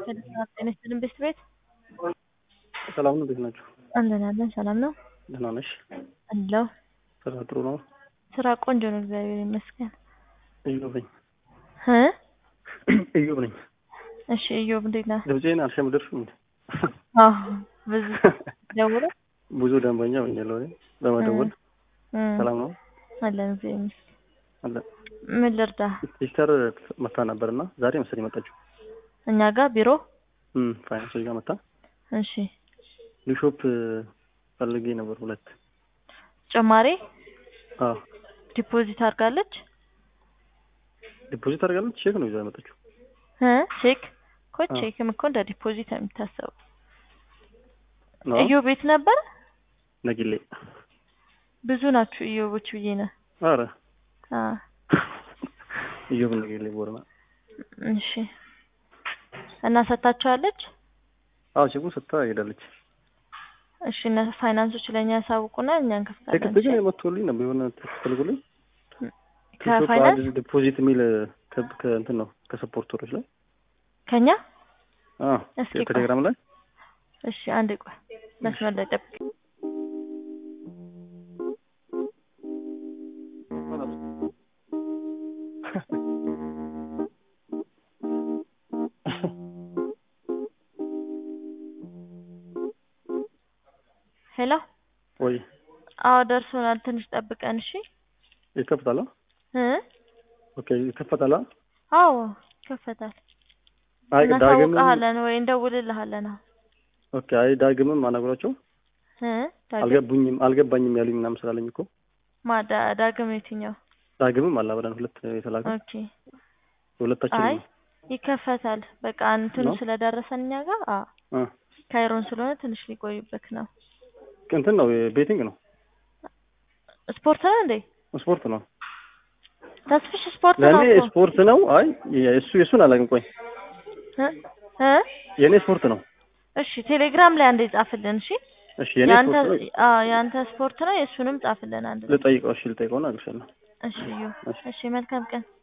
ጤና ይስጥልን ቤት ቤት ሰላም ነው። እንዴት ናችሁ? አለን አለን። ሰላም ነው ደህና ነሽ? አለው። ስራ ጥሩ ነው? ስራ ቆንጆ ነው፣ እግዚአብሔር ይመስገን። እዮብ ነኝ። እ እዮብ ነኝ። እሺ እዮብ እንዴት ነህ? ድምፄን አልሸምደርሽም እንዴ? አዎ ብዙ ደውሎ ብዙ ደንበኛ ሆኛለሁ እኔ በመደወል ሰላም ነው አለን፣ እግዚአብሔር ይመስገን። አለ ምን ልርዳ? ሲስተር መታ ነበርና ዛሬ መሰለኝ መጣችሁ። እኛ ጋር ቢሮ እም ፋይናንሶች ጋር መታ እሺ ቢሾፕ ፈልጌ ነበር ሁለት ጭማሪ አዎ ዲፖዚት አድርጋለች ዲፖዚት አድርጋለች። ቼክ ነው ይዛ የመጣችው። እ ቼክ እኮ አዎ። ቼክም እኮ እንደ ዲፖዚት ነው የሚታሰበው። ነው እዮ ቤት ነበር። ነጊሌ ብዙ ናችሁ እዮቦች ብዬ ነው። አረ አ እዮብ ነጊሌ ቦረና እሺ እና ሰታችኋለች? አዎ ቼኩን ሰጥታ ሄዳለች። እሺ እና ፋይናንሶች ለእኛ ያሳውቁና እኛ እንከፍታለን። ቴክስት ግን የመቶልኝ ነበር የሆነ ቴክስት ተልጎልኝ ቢሾፕ ከፋይናንስ አዲስ ዲፖዚት የሚል ከ- ከእንትን ነው ከሰፖርተሮች ላይ ከኛ አዎ እስኪ ቆይ። ቴሌግራም ላይ እሺ አንድ ቆይ መስመር ላይ ጠብቅ። ሄሎ ወይ አዎ ደርሶናል። ትንሽ ጠብቀን እሺ። ይከፍታል? እ ኦኬ ይከፈታል? አዎ ይከፈታል። አይ ዳግምም እናሳውቅሃለን ወይ እንደውልልሃለን። አዎ ኦኬ አይ ዳግምም አናግሯቸው እ ዳግም አልገቡኝም አልገባኝም ያሉኝ ምናምን ስላለኝ እኮ ማ ዳ- ዳግም የትኛው? ዳግምም አላብረን ሁለት የተላከ ኦኬ ሁለታችን አይ ይከፈታል። በቃ እንትኑ ነው? ስለደረሰን እኛ ጋር አ አ ካይሮን ስለሆነ ትንሽ ሊቆይበት ነው። እንትን ነው ቤቲንግ ነው ስፖርት ነው እንዴ? ስፖርት ነው ተስፍሽ ስፖርት ነው ለእኔ እኮ ስፖርት ነው። አይ የእሱ የእሱን አላውቅም። ቆይ እ እ የእኔ ስፖርት ነው። እሺ ቴሌግራም ላይ አንዴ ጻፍልን። እሺ እሺ የእኔ ያንተ ስፖርት ነው። አ ያንተ ስፖርት ነው የእሱንም ጻፍልን አንድ ላይ። ልጠይቀው እሺ ልጠይቀውና አግሻለሁ እሺ እዩ። እሺ እሺ መልካም ቀን